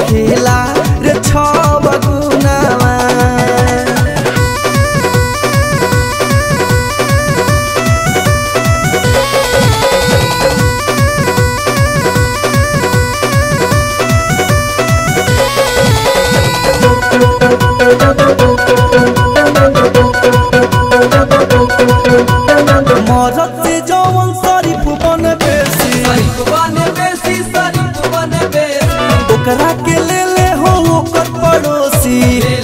खेला रे छव गुनावा मरद से जवन शरीफ बन बेसी ओकरा के ले ले हो ओकर पड़ोसी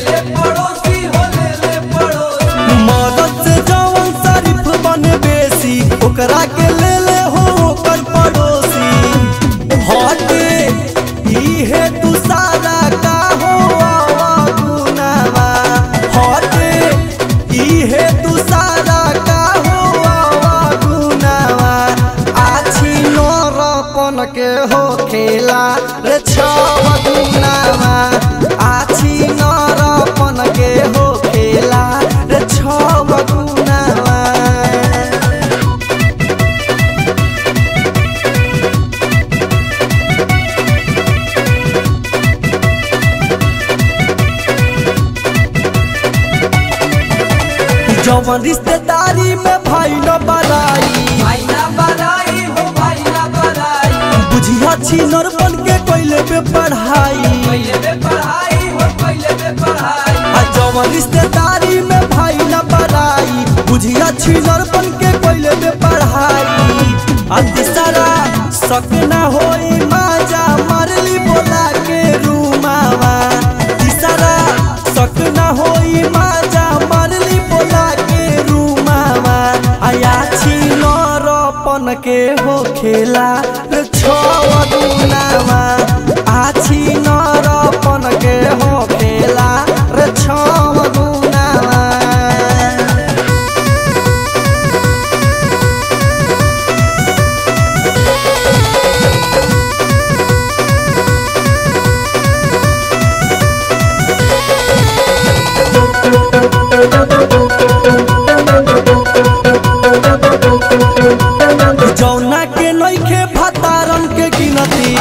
मदद से जवन शरीफ बन बेसी ओकरा के ले ले हो ओकर पड़ोसी हटे इहे तू सारा का हो आवा गुनावा हटे इहे तू सारा का हो आवा गुनावा आछी नरपन के हो खेला रे छव गुनावा आछी नरपन के हो खेला रे छव गुनावा जवन रिश्तेदारी में भाई न बड़ाई बुझिया छी नरपन के कोइले पे पढ़ाई आ जवन रिश्तेदारी में भाई न बड़ाई बुझिया छी नरपन के कोइले पे पढ़ाई आ तीसरा शक ना होई माजा मारली बोला के रूमावा तीसरा शक ना होई माजा मारली बोला के रूमावा आया छी नरपन के हो खेला रे छव गुनावा आछी नरपन के हो खेला रे छव गुनावा जौना के नइखे भतारन के गिनती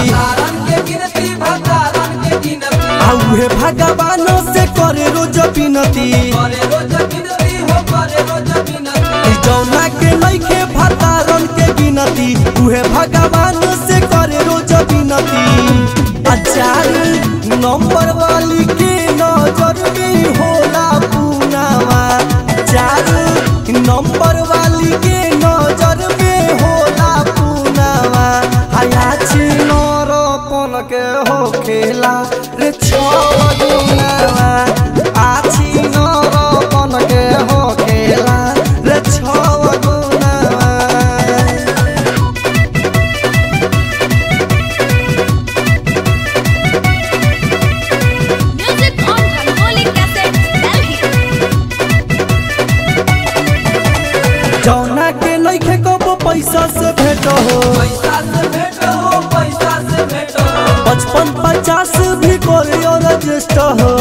आ उहे भगवानो से करे रोज बिनती जौना के नइखे भतारन के गिनती उहे भगवान से करे रोज बिनती आ चार नंबर वाली के नजर में होला पुनावा चार नंबर वाली के नजर में होला पुनावा आया छी नरपन के हो खेला रे छव गुनावा आछी नरपन के हो खेला रे छव गुनावा Music on Rangoli Cassette, Delhi. जौना के नइखे कबो पैसा से भेट हो पचपन पचास भी करे रजिस्टर हो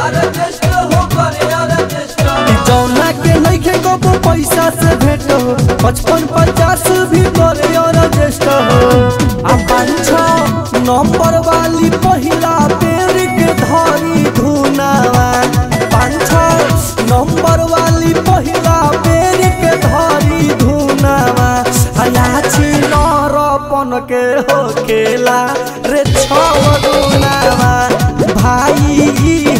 जौना के नइखे कबो पैसा से भेट हो पचपन पचास भी करे रजिस्टर हो आ पाँच छः नंबर वाली पहिला बेर के धरी धुनावा पाँच छः नंबर वाली पहिला बेर के धरी धुनावा आया छी नरपन के हो खेला रे छव गुनावा भाई